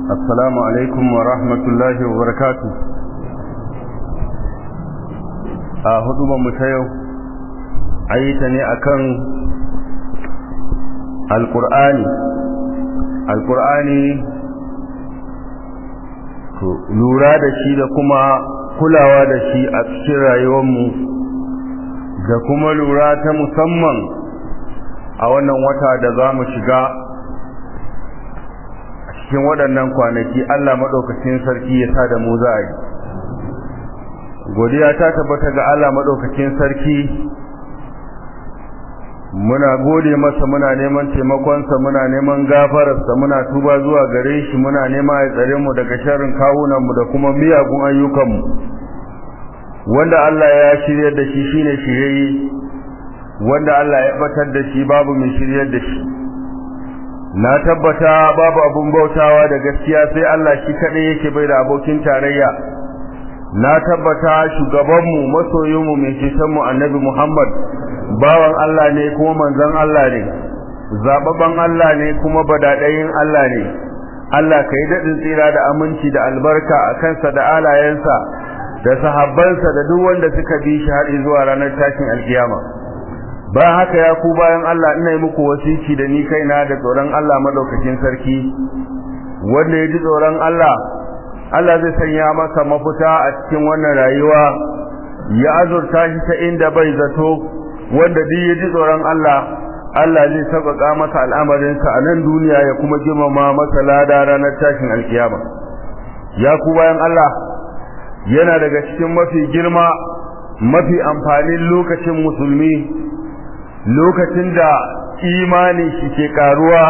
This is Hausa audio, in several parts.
السلام عليكم ورحمة الله وبركاته a hudubar mu ta yau ayyuta ne akan alkur'ani alkur'ani to lura da shi da kuma kulawa da shi a cikin rayuwarmu da kuma lura ta musamman a wannan wata da za mu shiga a cikin waɗannan kwanaki Allah maɗaukacin sarki ya sa da mu za a yi godiya ta tabbata ga Allah maɗaukacin sarki muna gode masa muna neman taimakonsa muna neman gafararsa muna tuba zuwa gare shi muna nema ya tsare mu daga sharrin kawunanmu da kuma miyagun ayyukanmu wanda Allah ya shiryar da shi shine shirye wanda Allah ya batar da shi babu mai shiryar da shi na tabbata babu abun bautawa da gaskiya sai Allah shi kadai yake bai da abokin tarayya na tabbata shugabanmu masoyinmu mai cetonmu annabi Muhammad bawan Allah ne kuma manzon Allah ne zababban Allah ne kuma badadayin Allah ne Allah kai daɗin tsira da aminci da albarka a kansa da alayensa da sahabbansa da duk wanda suka bi shi har zuwa ranar tashin alkiyama ba haka ya ku bayan Allah ina yi muku wasici da ni kaina da tsoron Allah madaukakin sarki wanda ya ji tsoron Allah Allah zai sanya masa mafita a cikin wannan rayuwa ya azurta shi ta inda bai zato wanda duk ya ji tsoron Allah Allah zai sauƙaƙa masa al'amarinsa a nan duniya ya kuma girmama masa lada ranar tashin alkiyama ya ku bayan Allah yana daga cikin mafi girma mafi amfanin lokacin musulmi lokacin da imani shi ke karuwa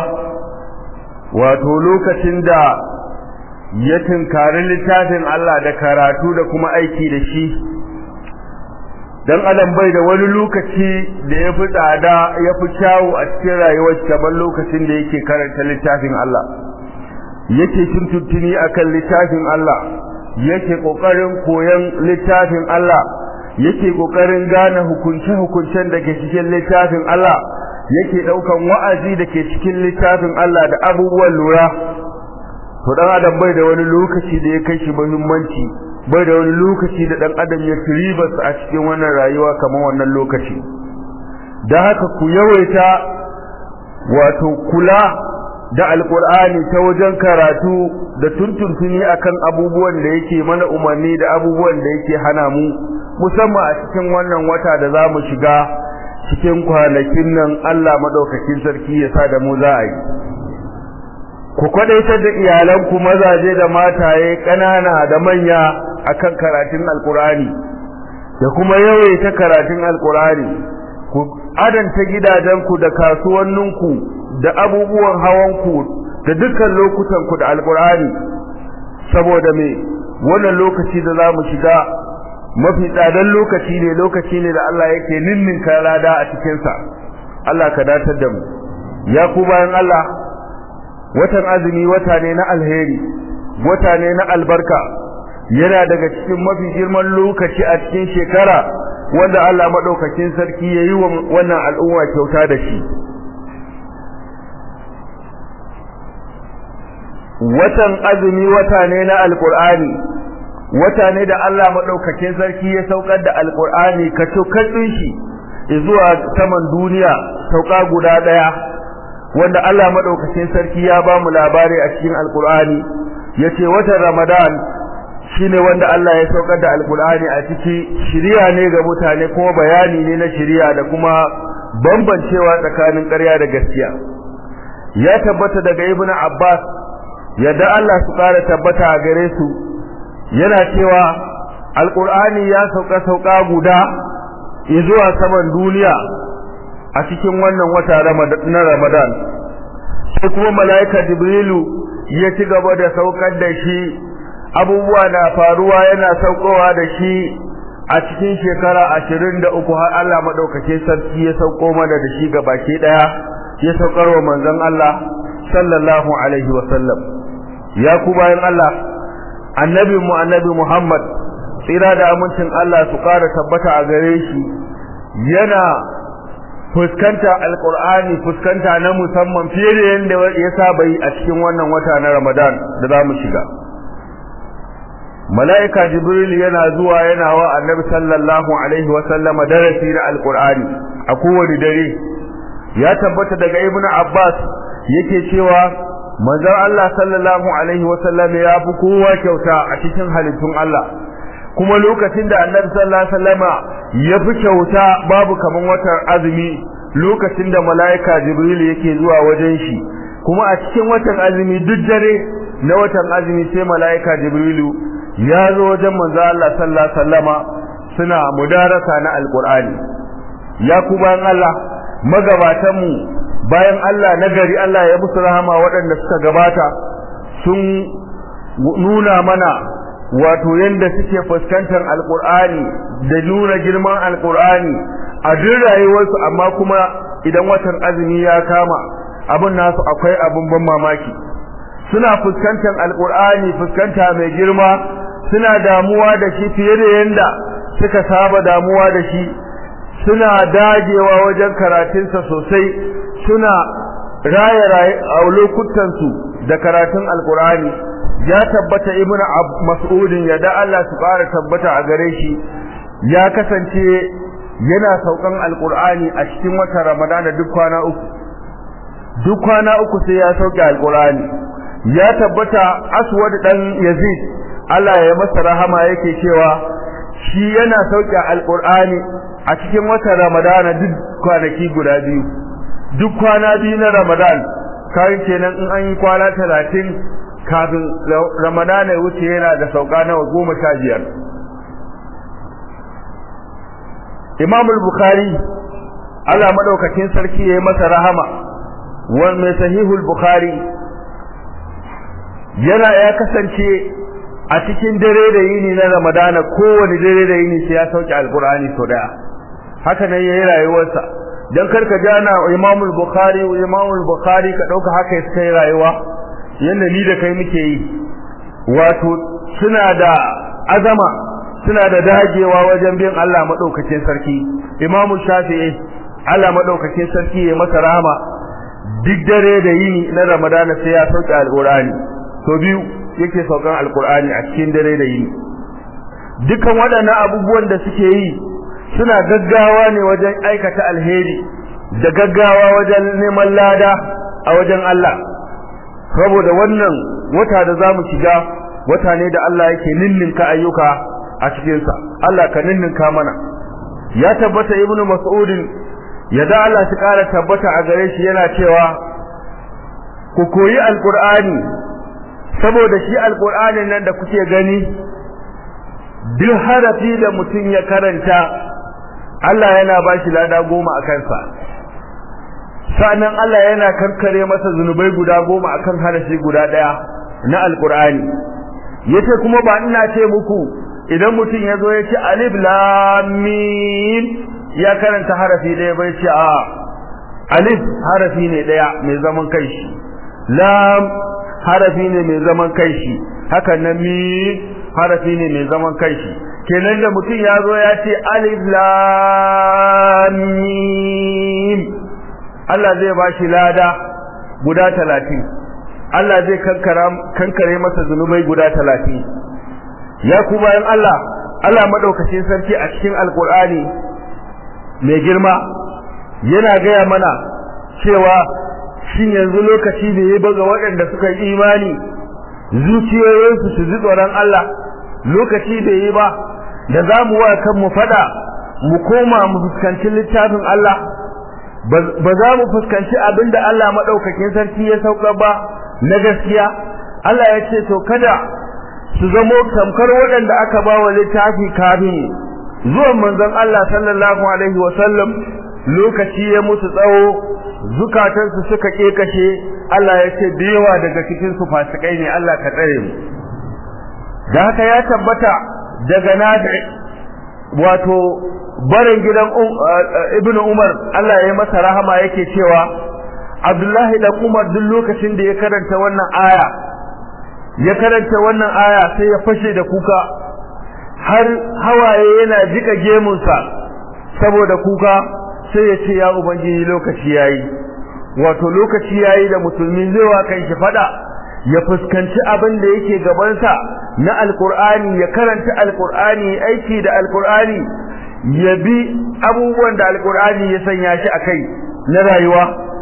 wato lokacin da ya tunkari littafin Allah da karatu da kuma aiki da shi dan adam bai da wani lokaci da ya fi tsada ya fi kyawu a cikin rayuwar kamar lokacin da yake karanta littafin Allah yake tuntuntuni akan littafin Allah yake kokarin koyon littafin Allah yake kokarin gane hukunce-hukuncen da ke cikin littafin Allah yake daukan wa'azi da ke cikin littafin Allah da abubuwan lura to dan adam bai da wani lokaci da ya kai shi muhimmanci bai da wani lokaci da dan adam ya ribas a cikin wannan rayuwa kamar wannan lokaci dan haka ku yawaita wato kula da alkur'ani ta wajen karatu da tuntuntuni akan abubuwan da yake mana umarni da abubuwan da yake hana mu musamman a cikin wannan wata da za mu shiga cikin kwanakin nan Allah madaukakin sarki ya sa da mu za a yi ku kwadaitar da iyalanku mazaje da mataye ƙanana da manya akan karatun alkur'ani da kuma yawaita karatun alkur'ani ku adanta gidajenku da kasuwanninku da abubuwan hawanku da dukkan lokutanku da alkur'ani saboda me wannan lokaci da zamu shiga mafi tsadan lokaci ne lokaci ne da Allah yake ninninka lada a cikin sa Allah ka datar da mu ya ku bayan Allah watan azumi wata ne na alheri wata ne na albarka yana daga cikin mafi girman lokaci a cikin shekara wanda Allah madaukakin sarki yayi wa wannan al'umma kyauta da shi watan azumi wata ne na alkur'ani wata ne da Allah madaukakin sarki ya saukar da alkur'ani ka katsin shi zuwa saman duniya sauka guda daya wanda Allah madaukakin sarki ya ba mu labari a cikin alkur'ani yace watan ramadan shine wanda Allah ya saukar da alkur'ani a ciki shiriya ne ga mutane kuma bayani ne na shiriya da kuma bambancewa tsakanin ƙarya da gaskiya ya tabbata daga ibnu abbas yadda Allah su ƙara tabbata a gare su yana cewa alƙur'ani ya sauka sauka guda zuwa saman duniya a cikin wannan wata na ramadan sai kuma mala'ika jibrilu ya ci gaba da saukar da shi abubuwa na faruwa yana saukowa da shi a cikin shekara ashirin da uku har Allah maɗaukake sarki ya sauko mana da shi ga baki ɗaya ya saukar wa manzon Allah sallallahu alaihi wa sallam ya ku bayan Allah annabi mu annabi Muhammad tsira da amincin Allah su ƙara tabbata a gare shi yana fuskanta alqur'ani fuskanta na musamman fiye da yanda ya saba yi a cikin wannan wata na Ramadan da za mu shiga mala'ika jibril yana zuwa yana wa annabi sallallahu alaihi wa sallama darasi na alqur'ani a kowane dare ya tabbata daga ibn abbas yake cewa manzon Allah sallallahu alaihi wa sallam ya fi kowa kyauta a cikin halittun Allah kuma lokacin da annabi sallallahu alaihi wasallama ya fi kyauta babu kaman watan azumi lokacin da mala'ika jibril yake zuwa wajen shi kuma a cikin watan azumi duk dare na watan azumi sai mala'ika jibrilu ya zo wajen manzo Allah sallallahu alaihi wasallama suna mudarasa na alqur'ani ya ku bayan Allah magabatan mu bayan Allah nagari Allah ya musu rahama waɗanda suka gabata sun nuna mana wato yanda suke fuskantar alqur'ani da nuna girman alqur'ani a duk rayuwarsu amma kuma idan watan azumi ya kama abin nasu akwai abin ban mamaki suna fuskantar alqur'ani fuskanta mai girma suna damuwa da shi fiye da yanda suka saba damuwa da shi suna dagewa wajen karatunsa sosai suna raye raye a lokutansu da karatun alkur'ani ya tabbata ibnu mas'udin ya da Allah su fara tabbata a gare shi ya kasance yana saukan alkur'ani a cikin watan ramadana duk kwana uku duk kwana uku sai ya sauke alkur'ani ya tabbata aswad dan yazid Allah ya masa rahama yake cewa shi yana sauke alqur'ani a cikin watan Ramadana duk kwanaki guda biyu duk kwana biyu na Ramadan kai kenan in an yi kwana 30 kafin Ramadana ya wuce yana da sauka nawa 15 Imam al-Bukhari Allah madaukakin sarki yayi masa rahama wal mai sahihul Bukhari yana ya kasance a cikin dare da yini na Ramadana kowane dare da yini sai ya sauke alkur'ani so daya haka nan yayi rayuwarsa dan karka jana Imam al-Bukhari Imam al-Bukhari ka dauka haka ya kai rayuwa yanda ni da kai muke yi wato suna da azama suna da dagewa wajen bin Allah madaukakin sarki Imam Shafi'i Allah madaukakin sarki ya masa rahama duk dare da yini na Ramadana sai ya sauke alkur'ani to biyu yake saukan alkur'ani a cikin dare da yini dukan waɗannan abubuwan da suke yi suna gaggawa ne wajen aikata alheri da gaggawa wajen neman lada a wajen Allah saboda wannan wata da zamu shiga wata ne da Allah yake ninninka ayyuka a cikin sa Allah ka ninninka mana ya tabbata ibnu mas'udin ya da Allah shi kara tabbata a gare shi yana cewa ku koyi alkur'ani saboda shi alkur'anin nan da kuke gani duk harafi da mutum ya karanta Allah yana ba shi lada goma a kansa sa'annan Allah yana karkare masa zunubai guda goma akan harafi guda daya na alkur'ani yace kuma ba ina ce muku idan mutum ya zo ya ce alif lam mim ya karanta harafi daya bai ce a alif harafi ne daya mai zaman kanshi lam harafi ne mai zaman kanshi haka na mi harafi ne mai zaman kanshi kenan da mutum ya zo ya ce alif lam mim Allah zai ba shi lada guda talatin Allah zai kankare masa zunubai guda talatin ya ku bayan Allah Allah maɗaukacin sarki a cikin alkur'ani mai girma yana gaya mana cewa shin yanzu lokaci da ya baga waɗanda suka yi imani zuciyoyinsu su ji tsoron Allah lokaci da yi ba da za mu wa kanmu fada mu koma mu fuskanci littafin Allah ba za mu fuskanci abin da Allah maɗaukakin sarki ya sauka ba na gaskiya Allah ya ce to kada su zamo tamkar waɗanda aka ba wa littafi kafin zuwan manzon Allah sallallahu alaihi wa sallam lokaci ya musu tsawo zukatansu suka kekashe Allah ya ce da yawa daga cikin su fasikai ne Allah ka tsare mu da haka ya tabbata daga nafi wato barin gidan Ibn Umar Allah ya masa rahama yake cewa Abdullahi dan Umar duk lokacin da ya karanta wannan aya ya karanta wannan aya sai ya fashe da kuka har hawaye yana jika gemunsa saboda kuka sai ya ce ya ubangiji lokaci yayi wato lokaci yayi da musulmi zai wa kan shi fada ya fuskanci abin da yake gabansa na alkur'ani ya karanta alkur'ani aiki da alkur'ani ya bi abubuwan da alkur'ani ya sanya shi a kai na rayuwa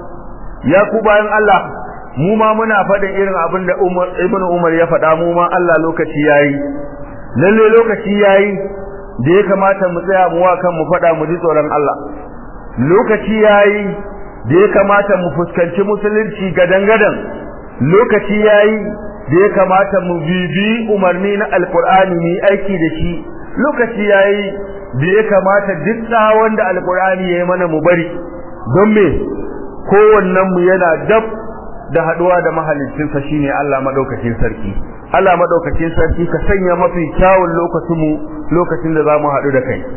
ya ku bayan Allah mu ma muna faɗin irin abin da Ibn Umar ya faɗa mu ma Allah lokaci yayi lalle lokaci yayi da ya kamata mu tsaya mu wa kan mu faɗa mu ji tsoron Allah lokaci yayi da ya kamata mu fuskanci musulunci gadan-gadan lokaci yayi da ya kamata mu bibi umarni na alkur'ani mu aiki da shi lokaci yayi da ya kamata duk tsawon da alkur'ani yayi mana mu bari don me kowannen mu yana dab da haduwa da mahalicin sa shine Allah madaukakin sarki Allah madaukakin sarki ka sanya mafi kyawun lokacin mu lokacin da zamu hadu da kai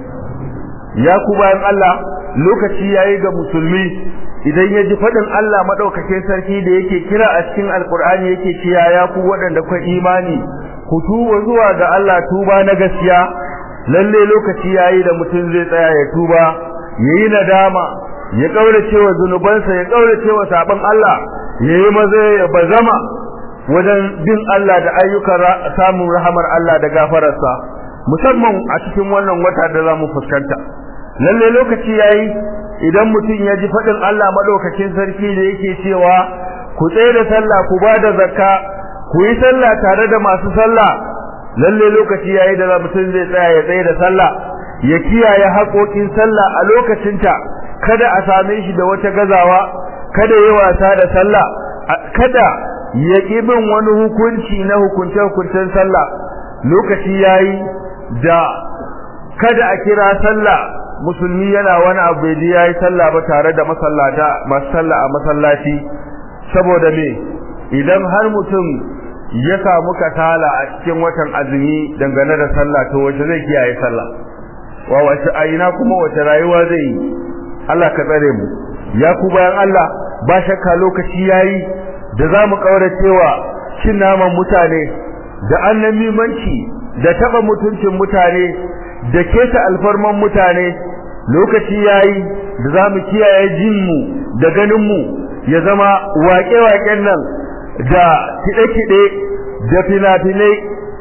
ya ku bayan Allah lokaci yayi ga musulmi idan ya ji faɗin Allah maɗaukakin sarki da yake kira a cikin alkur'ani yake cewa ya ku waɗanda kwa imani ku tuba zuwa ga Allah tuba na gaskiya lalle lokaci yayi da mutum zai tsaya ya tuba yayi nadama ya kaurace wa zunubansa ya kaurace wa sabon Allah yayi maza ya bazama wajen bin Allah da ayyukan samun rahamar Allah da gafararsa musamman a cikin wannan wata da zamu fuskanta lalle lokaci yayi idan mutum ya ji faɗin Allah maɗaukakin sarki da yake cewa ku tsaye da sallah ku ba da zakka ku yi sallah tare da masu sallah lalle lokaci yayi da mutum zai tsaya ya tsaye da sallah ya kiyaye haƙoƙin sallah a lokacinta kada a same shi da wata gazawa kada ya wasa da sallah kada ya ƙi bin wani hukunci na hukunce-hukuncen sallah lokaci yayi da kada a kira sallah musulmi yana wani abu bai ya yi sallah ba tare da masallata masu sallah a masallaci saboda me idan har mutum ya samu kasala a cikin watan azumi dangane da sallah to wace zai kiyaye sallah wa wace aina kuma wace rayuwa zai yi Allah ka tsare mu ya ku bayan Allah ba shakka lokaci yayi da za mu kauracewa cin naman mutane da annamimanci da taba mutuncin mutane da keta alfarman mutane lokaci yayi da zamu kiyaye jinmu da ganinmu ya zama waƙe-waƙen nan da kiɗe-kiɗe da fina-finai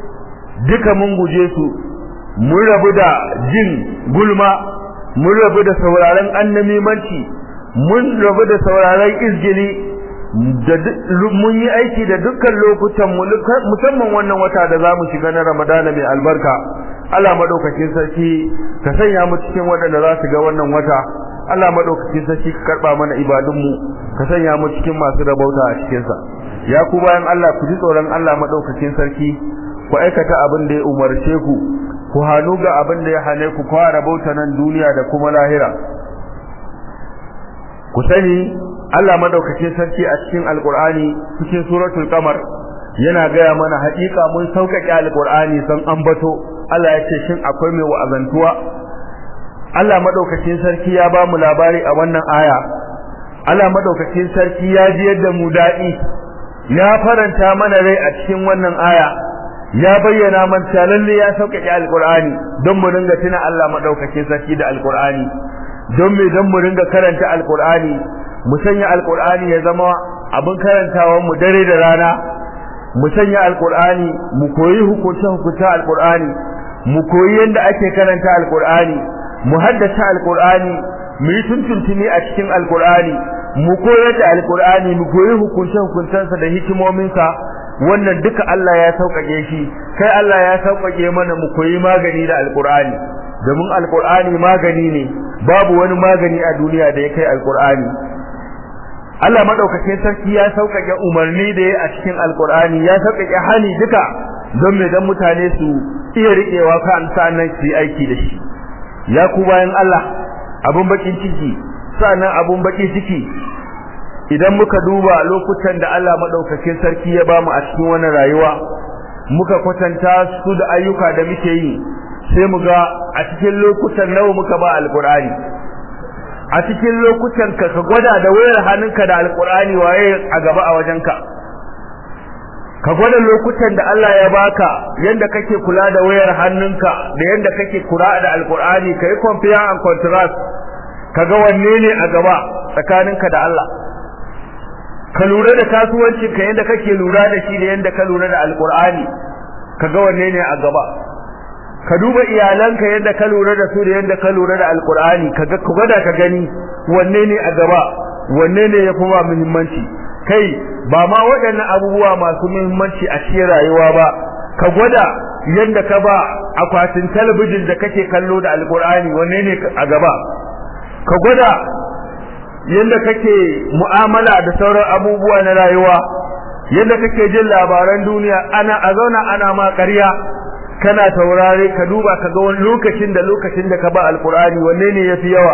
duka mun guje su mun rabu da jin gulma mun rabu da sauraron annamimanci mun rabu da sauraron izgili da mun yi aiki da dukkan lokutan mu musamman wannan wata da zamu shiga na Ramadana mai albarka Allah madaukakin sarki ka sanya mu cikin waɗanda za su ga wannan wata Allah madaukakin sarki ka karba mana ibadunmu ka sanya mu cikin masu rabauta a cikin sa ya ku bayan Allah ku ji tsoron Allah madaukakin sarki ku aikata abin da ya umarce ku ku hanu ga abin da ya hane ku kwa rabauta nan duniya da kuma lahira ku sani Allah madaukakin sarki a cikin alqur'ani cikin suratul qamar yana gaya mana haƙiƙa mun sauƙaƙe alqur'ani san ambato Allah ya ce shin akwai mai wa'azantuwa Allah madaukakin sarki ya ba mu labari a wannan aya Allah madaukakin sarki ya ji yadda mu daɗi ya faranta mana rai a cikin wannan aya ya bayyana man lalle ya sauƙaƙe alqur'ani don mu ringa tuna Allah madaukakin sarki da alqur'ani don me don mu ringa karanta alqur'ani mu sanya alqur'ani ya zama abin karantawa mu dare da rana mu sanya alqur'ani mu koyi hukunce hukunce alqur'ani mu koyi yadda ake karanta alqur'ani mu haddace alqur'ani mu yi tuntuntuni a cikin alqur'ani mu koyar da alqur'ani mu koyi hukunce hukuncensa da hikimominsa wannan duka Allah ya sauƙaƙe shi kai Allah ya sauƙaƙe mana mu koyi magani da alqur'ani domin alqur'ani magani ne babu wani magani a duniya da ya kai alqur'ani Allah madaukakin sarki ya sauƙaƙe umarni da ya a cikin alqur'ani ya sauƙaƙe hali duka don me dan mutane su iya riƙewa kan sanan su aiki da shi ya ku bayan Allah abun bakin ciki sannan abun baki ciki idan muka duba lokutan da Allah madaukakin sarki ya bamu a cikin wannan rayuwa muka kwatanta su da ayyuka da muke yi sai mu ga a cikin lokutan nawa muka ba alqur'ani a cikin lokutan ka ka gwada da wayar hannunka da alqur'ani waye a gaba a wajenka ka gwada lokutan da Allah ya baka yanda kake kula da wayar hannunka da yanda kake kula da alqur'ani kai compare and contrast kaga wanne ne a gaba tsakaninka da Allah ka lura da kasuwancin ka yadda kake lura da shi da yadda ka lura da alkur'ani kaga wanne ne a gaba ka duba iyalanka yadda ka lura da su da yadda ka lura da alkur'ani kaga ku gwada ka gani wanne ne a gaba wanne ne ya fi ba muhimmanci kai ba ma waɗannan abubuwa masu muhimmanci a cikin rayuwa ba ka gwada yadda ka ba akwatin talabijin da kake kallo da alkur'ani wanne ne a gaba ka gwada yadda kake mu'amala da sauran abubuwa na rayuwa yadda kake jin labaran duniya ana a zauna ana ma ƙarya kana taurare ka duba ka ga wani lokacin da lokacin da ka ba alkur'ani wanne ne yafi yawa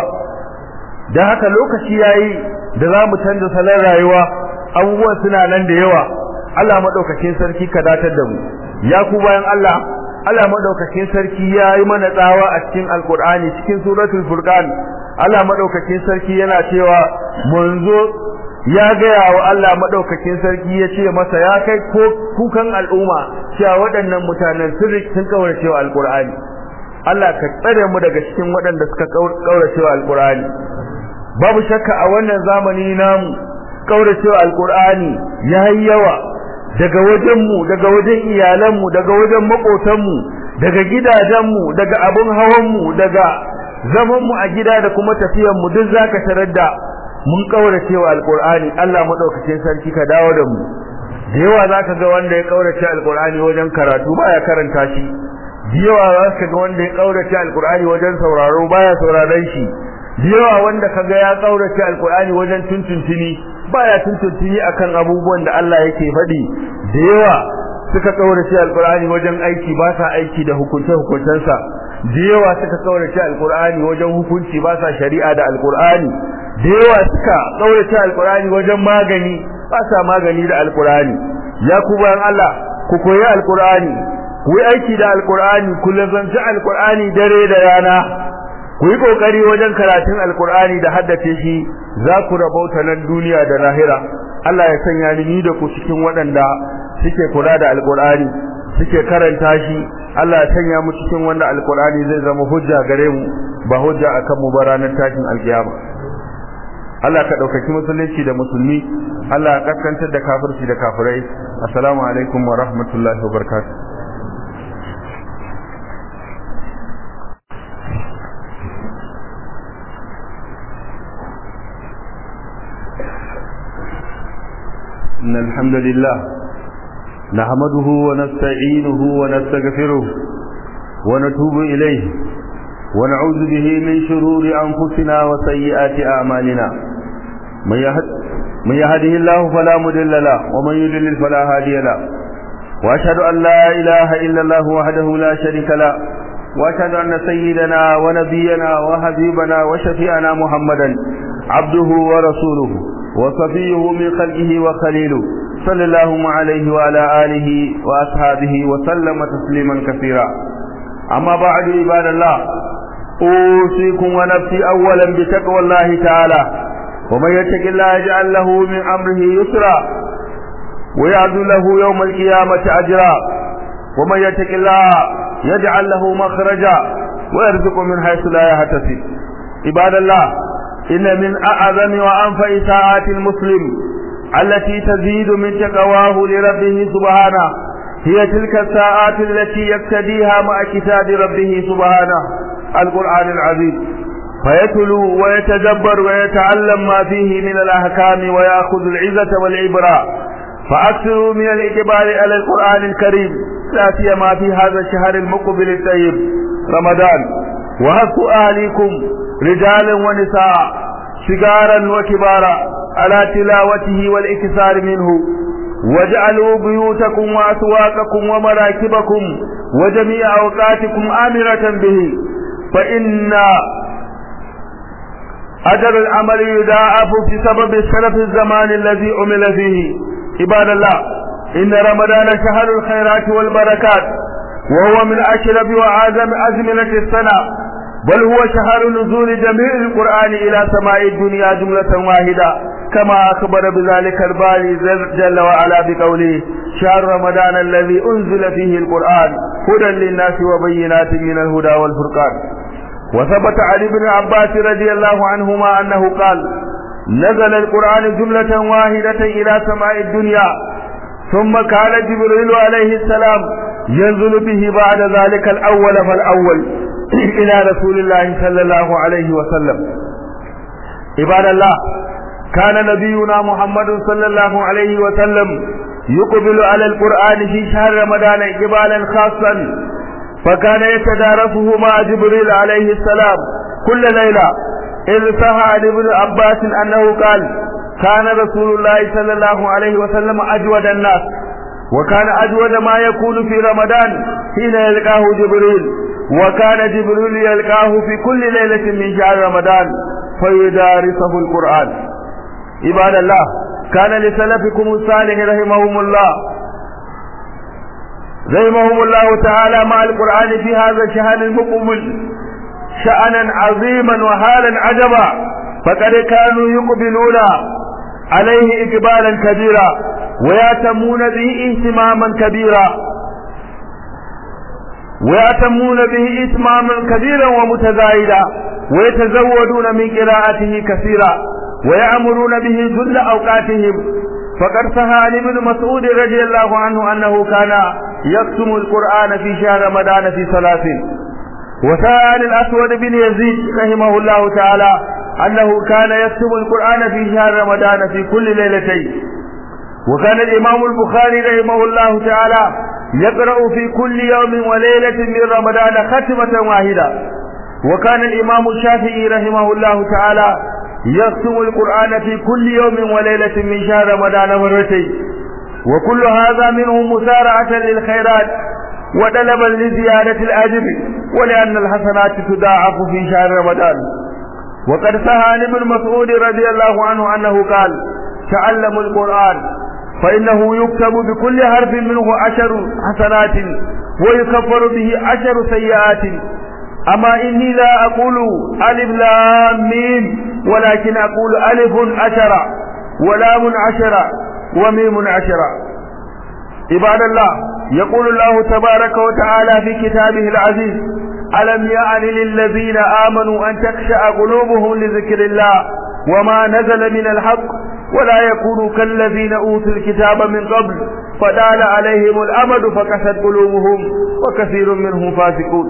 dan haka lokaci yayi da za mu canza salon rayuwa abubuwan suna nan da yawa Allah madaukakin sarki ka datar da mu ya ku bayan Allah Allah madaukakin sarki ya yi mana tsawa a cikin alkur'ani cikin suratul furqan Allah madaukakin sarki yana cewa munzo ya gaya wa Allah madaukakin sarki ya ce masa ya kai ko kukan al'umma cewa waɗannan mutanen sun sun kaurace wa alkur'ani Allah ka tsare mu daga cikin waɗanda suka kaurace wa alkur'ani babu shakka a wannan zamani namu kaurace wa alkur'ani yayi yawa daga wajenmu daga wajen iyalanmu daga wajen makotanmu daga gidajenmu daga abun hawanmu daga zamanmu a gida da kuma tafiyanmu duk zaka tarar da mun kaurace wa alqur'ani Allah madaukakin sarki ka dawo da mu da yawa zaka ga wanda ya kaurace alqur'ani wajen karatu baya karanta shi da yawa zaka ga wanda ya kaurace alqur'ani wajen sauraro baya sauraron shi da yawa wanda kaga ya kaurace alqur'ani wajen tuntuntuni baya tuntuntuni akan abubuwan da Allah yake faɗi da yawa suka kaurace alqur'ani wajen aiki ba sa aiki da hukunce hukuncensa da yawa suka kaurace alqur'ani wajen hukunci ba sa shari'a da alqur'ani da yawa suka kaurace alqur'ani wajen magani ba sa magani da alqur'ani ya ku bayan Allah ku koyi alqur'ani ku yi aiki da alqur'ani ku lazanci alqur'ani dare da rana ku yi kokari wajen karatun alkur'ani da haddace shi za ku rabauta nan duniya da lahira Allah ya sanya ni da ku cikin waɗanda suke kula da alkur'ani suke karanta shi Allah ya sanya mu cikin wanda alkur'ani zai zama hujja gare mu ba hujja akan mu ba ranar tashin alkiyama Allah ka ɗaukaki musulunci da musulmi Allah ya kaskantar da kafirci da kafirai assalamu alaikum wa rahmatullahi wa barakatuh إن الحمد لله نحمده ونستعينه ونستغفره ونتوب إليه ونعوذ به من شرور أنفسنا وسيئات أعمالنا من, يهد من يهده الله فلا مضل له ومن يضلل فلا هادي له وأشهد أن لا إله إلا الله وحده لا شريك له وأشهد أن سيدنا ونبينا وحبيبنا وشفيعنا محمدا عبده ورسوله وصفيه من خلقه وخليله صلى الله عليه وعلى آله وأصحابه وسلم تسليما كثيرا أما بعد عباد الله أوصيكم ونفسي أولا بتقوى الله تعالى ومن يتق الله يجعل له من أمره يسرا ويعد له يوم القيامة أجرا ومن يتق الله يجعل له مخرجا ويرزق من حيث لا يحتسب عباد الله إن من أعظم وأنفع ساعات المسلم التي تزيد من تقواه لربه سبحانه هي تلك الساعات التي يقتديها مع كتاب ربه سبحانه القرآن العظيم فيتلو ويتدبر ويتعلم ما فيه من الأحكام ويأخذ العزة والعبرة فأكثروا من الإقبال على القرآن الكريم لا سيما في هذا الشهر المقبل الطيب رمضان وهكوا أهليكم رجالا ونساء صغارا وكبارا على تلاوته والاكثار منه واجعلوا بيوتكم وأسواقكم ومراكبكم وجميع أوقاتكم آمرة به فإن أجر العمل يضاعف بسبب الشرف الزمان الذي عمل فيه عباد الله إن رمضان شهر الخيرات والبركات وهو من أشرف وأعظم أزمنة السنة بل هو شهر نزول جميع القرآن إلى سماء الدنيا جملة واحدة كما أخبر بذلك الباري جل وعلا بقوله شهر رمضان الذي أنزل فيه القرآن هدى للناس وبينات من الهدى والفرقان وثبت علي بن عباس رضي الله عنهما أنه قال نزل القرآن جملة واحدة إلى سماء الدنيا ثم كان جبريل عليه السلام ينزل به بعد ذلك الأول فالأول إلى رسول الله صلى الله عليه وسلم عباد الله كان نبينا محمد صلى الله عليه وسلم يقبل على القرآن في شهر رمضان إقبالا خاصا فكان يتدارسه مع جبريل عليه السلام كل ليلة إذ صح عن ابن عباس أنه قال كان رسول الله صلى الله عليه وسلم أجود الناس وكان أجود ما يكون في رمضان حين يلقاه جبريل وكان جبريل يلقاه في كل ليلة من شهر رمضان فيدارسه القرآن عباد الله كان لسلفكم الصالح رحمهم الله رحمهم الله تعالى مع القرآن في هذا الشهر المقبل شأنا عظيما وحالا عجبا فقد كانوا يقبلون عليه إقبالا كبيرا ويأتمون به اهتماما كبيرا ويأتمون به اهتماما كبيرا ومتزايدا ويتزودون من قراءته كثيرا ويأمرون به جل أوقاتهم فقد صح عن ابن مسعود رضي الله عنه أنه كان يختم القرآن في شهر رمضان في ثلاث وصح عن الأسود بن يزيد رحمه الله تعالى أنه كان يكتب القرآن في شهر رمضان في كل ليلتين وكان الإمام البخاري رحمه الله تعالى يقرأ في كل يوم وليلة من رمضان ختمة واحدة وكان الإمام الشافعي رحمه الله تعالى يختم القرآن في كل يوم وليلة من شهر رمضان مرتين وكل هذا منه مسارعة للخيرات وطلبا لزيادة الأجر ولأن الحسنات تضاعف في شهر رمضان وقد صح عن ابن مسعود رضي الله عنه أنه قال تعلموا القرآن فإنه يكتب بكل حرف منه عشر حسنات ويكفر به عشر سيئات أما إني لا أقول ألف لام ميم ولكن أقول ألف عشرة ولام عشرة وميم عشرة عباد الله يقول الله تبارك وتعالى في كتابه العزيز ألم يعن للذين آمنوا أن تخشع قلوبهم لذكر الله وما نزل من الحق ولا يكونوا كالذين أوتوا الكتاب من قبل فدال عليهم الأمد فكست قلوبهم وكثير منهم فاسقون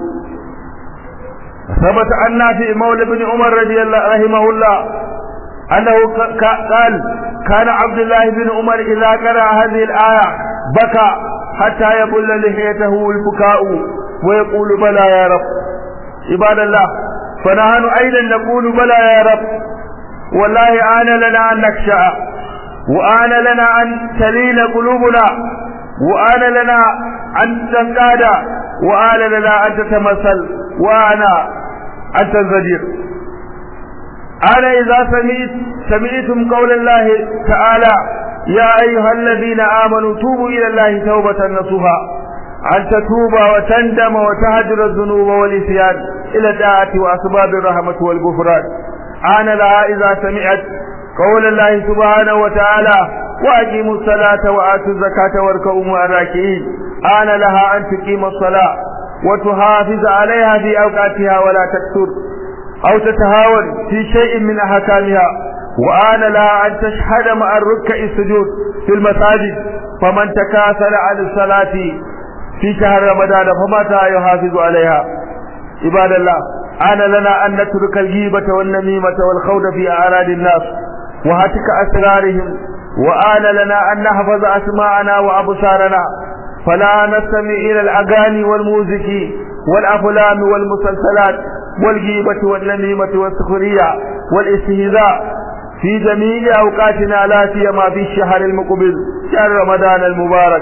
ثبت عن نافع مولى بن عمر رضي الله رحمه الله أنه قال كان عبد الله بن عمر إذا قرأ هذه الآية بكى حتى يبل لحيته البكاء ويقول بلى يا رب عباد الله فنحن أيضا نقول بلى يا رب والله آن لنا أن نخشع وآن لنا أن تلين قلوبنا وآن لنا أن تزداد وآن لنا أن تتمثل وآن أن تنزجر أنا إذا سمعت سمعتم قول الله تعالى يا أيها الذين آمنوا توبوا إلى الله توبة نصوحا أن تتوب وتندم وتهجر الذنوب والإسيان إلى الطاعة وأسباب الرحمة والغفران آن لها إذا سمعت قول الله سبحانه وتعالى وأقيموا الصلاة وآتوا الزكاة واركعوا مع الراكعين آن لها أن تقيم الصلاة وتحافظ عليها في أوقاتها ولا تكثر أو تتهاون في شيء من أحكامها وآن لها أن تشهد مع الركع السجود في المساجد فمن تكاثر عن الصلاة في شهر رمضان فمتى يحافظ عليها عباد الله آن لنا أن نترك الغيبة والنميمة والخوض في أعراض الناس وهتك أسرارهم وآن لنا أن نحفظ أسماءنا وأبصارنا فلا نستمع إلى الأغاني والموسيقى والأفلام والمسلسلات والغيبة والنميمة والسخرية والاستهزاء في جميع أوقاتنا لا سيما في الشهر المقبل شهر رمضان المبارك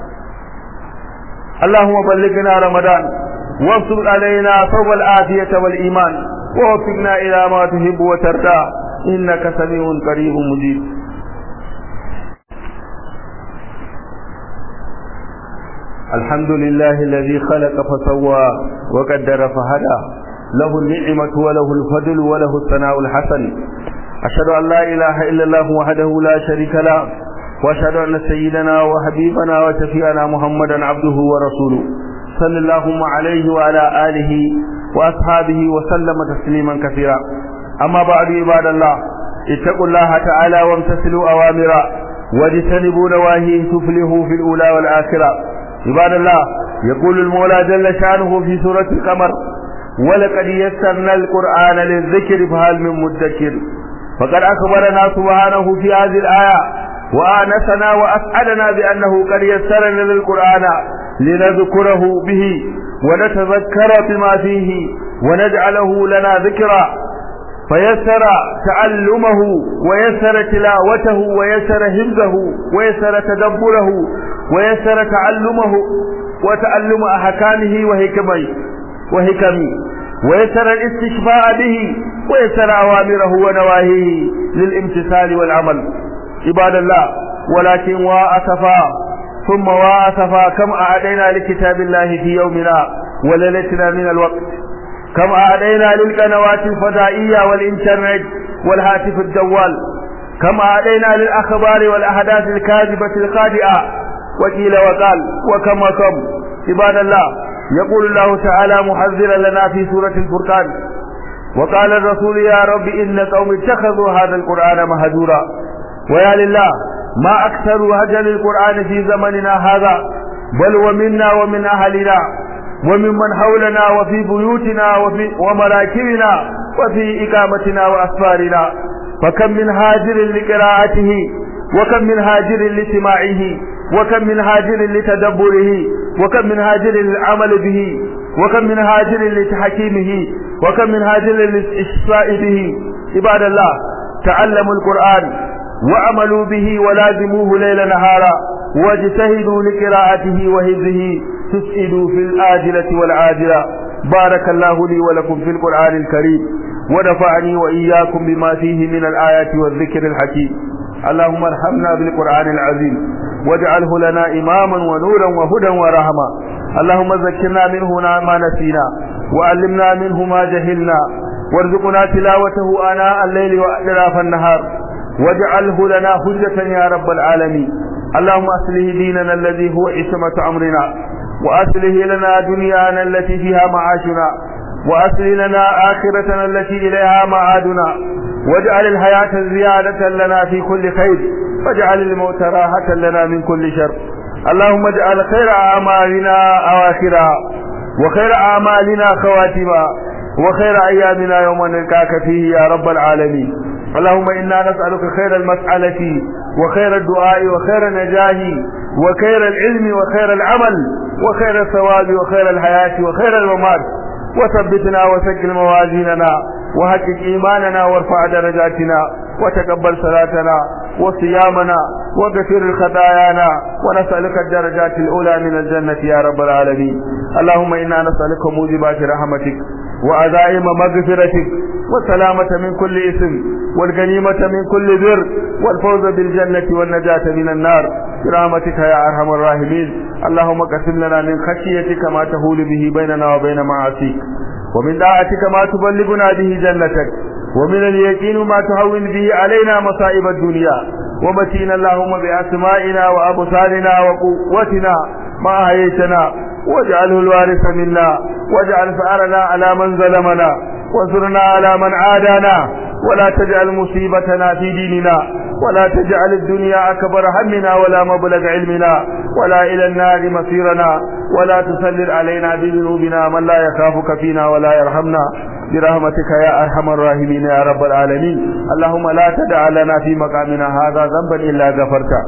اللهم بلغنا رمضان وابسط علينا صوب العافية والإيمان ووفقنا إلى ما تحب وترضى إنك سميع قريب مجيب الحمد لله الذي خلق فسوى وقدر فهدى له النعمة وله الفضل وله الثناء الحسن أشهد أن لا إله إلا الله وحده لا شريك له وأشهد أن سيدنا وحبيبنا وشفيعنا محمدا عبده ورسوله صلى الله عليه وعلى آله وأصحابه وسلم تسليما كثيرا أما بعد عباد الله اتقوا الله تعالى وامتثلوا أوامره واجتنبوا نواهيه تفلحوا في الأولى والآخرة عباد الله يقول المولى جل شانه في سورة القمر ولقد يسرنا القرآن للذكر فهل من مدكر فقد أخبرنا سبحانه في هذه الآية وآنسنا وأسعدنا بأنه قد يسرنا للقرآن لنذكره به ونتذكر بما فيه ونجعله لنا ذكرا فيسر تعلمه ويسر تلاوته ويسر حفظه ويسر تدبره ويسر تعلمه وتعلم أحكامه وحكمه وحكمه ويسر الاستشفاء به ويسر أوامره ونواهيه للامتثال والعمل عباد الله ولكن وأسفا ثم وأسفا كم أعدينا لكتاب الله في يومنا وليلتنا من الوقت كم أعدينا للقنوات الفضائية والإنترنت والهاتف الجوال كم أعدينا للأخبار والأحداث الكاذبة الخاطئة وقيل وقال وكم وكم عباد الله يقول الله تعالى محذرا لنا في سورة الفرقان وقال الرسول يا رب إن قوم اتخذوا هذا القرآن مهجورا ويا لله ما أكثر هجر القرآن في زمننا هذا بل ومنا ومن أهلنا وممن حولنا وفي بيوتنا وفي ومراكبنا وفي إقامتنا وأسفارنا فكم من هاجر لقراءته وكم من هاجر لسماعه وكم من هاجر لتدبره وكم من هاجر للعمل به وكم من هاجر لتحكيمه وكم من هاجر للإشفاء به عباد الله تعلموا القرآن وعملوا به ولازموه ليل نهارا واجتهدوا لقراءته وحفظه تسئدوا في الآجلة والعاجلة بارك الله لي ولكم في القرآن الكريم ونفعني وإياكم بما فيه من الآيات والذكر الحكيم اللهم ارحمنا بالقرآن العظيم واجعله لنا إماما ونورا وهدى ورحمة اللهم ذكرنا منه ما نسينا وعلمنا منه ما جهلنا وارزقنا تلاوته آناء الليل وأطراف النهار واجعله لنا حجة يا رب العالمين اللهم أصله ديننا الذي هو عصمة أمرنا وأصله لنا دنيانا التي فيها معاشنا وأصل لنا آخرتنا التي إليها معادنا واجعل الحياة زيادة لنا في كل خير واجعل الموت راحة لنا من كل شر اللهم اجعل خير أعمالنا أواخرها وخير أعمالنا خواتمها وخير أيامنا يوم نلقاك فيه يا رب العالمين اللهم إنا نسألك خير المسألة وخير الدعاء وخير النجاه وخير العلم وخير العمل وخير الثواب وخير الحياة وخير الممات وثبتنا وسجل موازيننا وحقق إيماننا وارفع درجاتنا وتقبل صلاتنا وصيامنا وغفر خطايانا ونسألك الدرجات الأولى من الجنة يا رب العالمين اللهم إنا نسألك موجبات رحمتك وعزائم مغفرتك والسلامة من كل اسم والغنيمة من كل بر والفوز بالجنة والنجاة من النار برحمتك يا أرحم الراحمين اللهم قسم لنا من خشيتك ما تهول به بيننا وبين معاصيك ومن طاعتك ما تبلغنا به جنتك ومن اليقين ما تهون به علينا مصائب الدنيا ومتينا اللهم بأسمائنا وأبصارنا وقوتنا ما أحييتنا واجعله الوارث منا واجعل ثأرنا على من ظلمنا وانصرنا على من عادانا ولا تجعل مصيبتنا في ديننا ولا تجعل الدنيا أكبر همنا ولا مبلغ علمنا ولا إلى النار مصيرنا ولا تسلل علينا بذنوبنا من لا يخافك فينا ولا يرحمنا برحمتك يا أرحم الراحمين يا رب العالمين اللهم لا تدع لنا في مقامنا هذا ذنبا إلا غفرته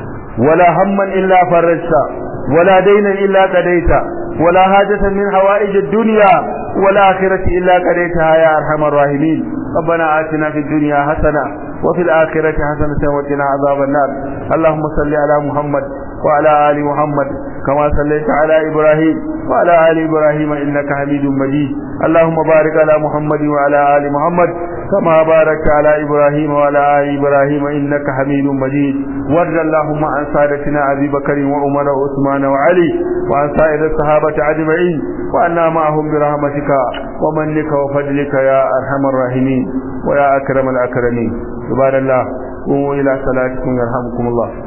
ولا هما إلا فرجته ولا دينا إلا قضيت ولا حاجة من حوائج الدنيا والآخرة إلا قضيتها يا أرحم الراحمين ربنا آتنا في الدنيا حسنة وفي الآخرة حسنة وقنا عذاب النار اللهم صل على محمد وعلى آل محمد كما صليت على إبراهيم وعلى آل إبراهيم إنك حميد مجيد اللهم بارك على محمد وعلى آل محمد كما باركت على إبراهيم وعلى آل إبراهيم إنك حميد مجيد وارض اللهم عن سادتنا أبي بكر وعمر وعثمان وعلي وعن سائر الصحابة أجمعين وأنا معهم برحمتك ومنك وفضلك يا أرحم الراحمين ويا أكرم الأكرمين سبحان الله قوموا إلى صلاتكم يرحمكم الله